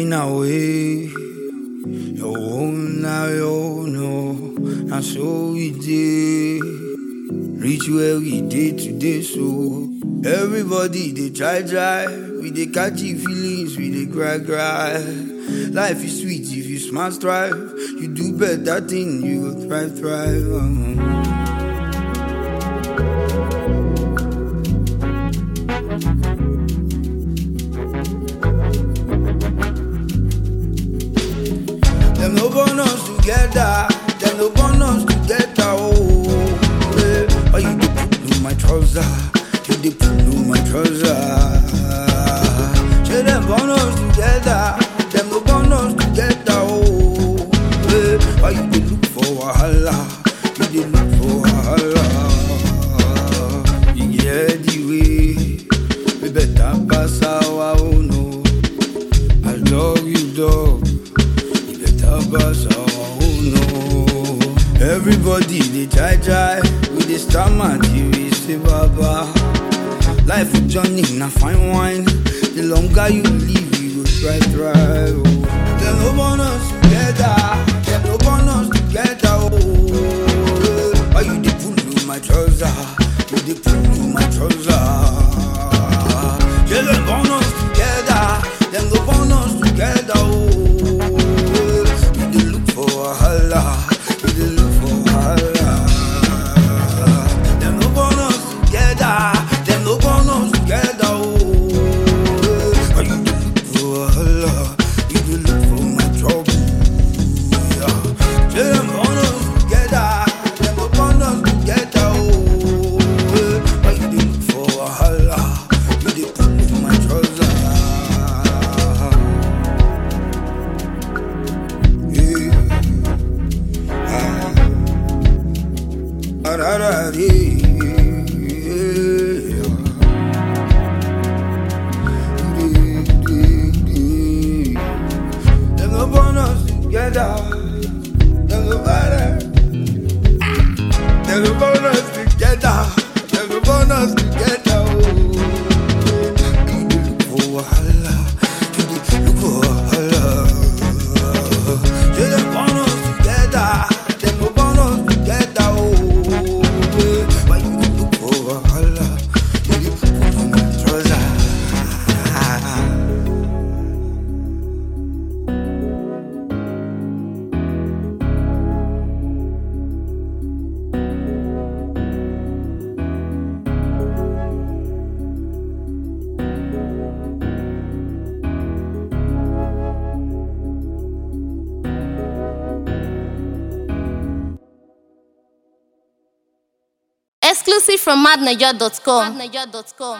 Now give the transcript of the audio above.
running away. Your own now, you know. And so we did. Reach where we did today, so everybody they try, try. We they catchy feelings, we they cry, cry. Life is sweet if you smart strive. You do better thing, you will thrive, thrive. um. Them no born us together. Them no born us together. Oh, yeah. oh you dey pull my trouser. You dey pull my trouser. Say them born us together. Them no born us together. Oh, yeah. oh you dey look for wahala. You dey look for wahala. You get the way. We better pass our own. No. I love you, dog. You better pass our own. No. Everybody they try try. We they stammer till we say baba. Life with Johnny na fine wine. The longer you live, you go try try. Oh. Them no born us together. Them no born us together. Oh. Why you dey pull my trouser? You dey pull my trouser. Yeah, them born us together. Them go born us together. Oh, you dey look for wahala. You dey look for wahala. Them no born us together. Them no born us together. Oh, you dey look for wahala. You dey look for my trouble. Yeah. Yeah, them born us together. Them go born us together. Oh, why you dey look for wahala? You dey pull my trouser. Yeah. Ah. Ah, da, da, dee. Yeah. Dee, dee, dee. Them go born us together. Them go born us. Them go born us together. Them go born us together. Oh. You dey look for wahala. You dey look for wahala. Say them born us together. Them go born us together. Oh. Why you dey look for wahala? You dey pull on my trouser. Exclusive from madniger.com.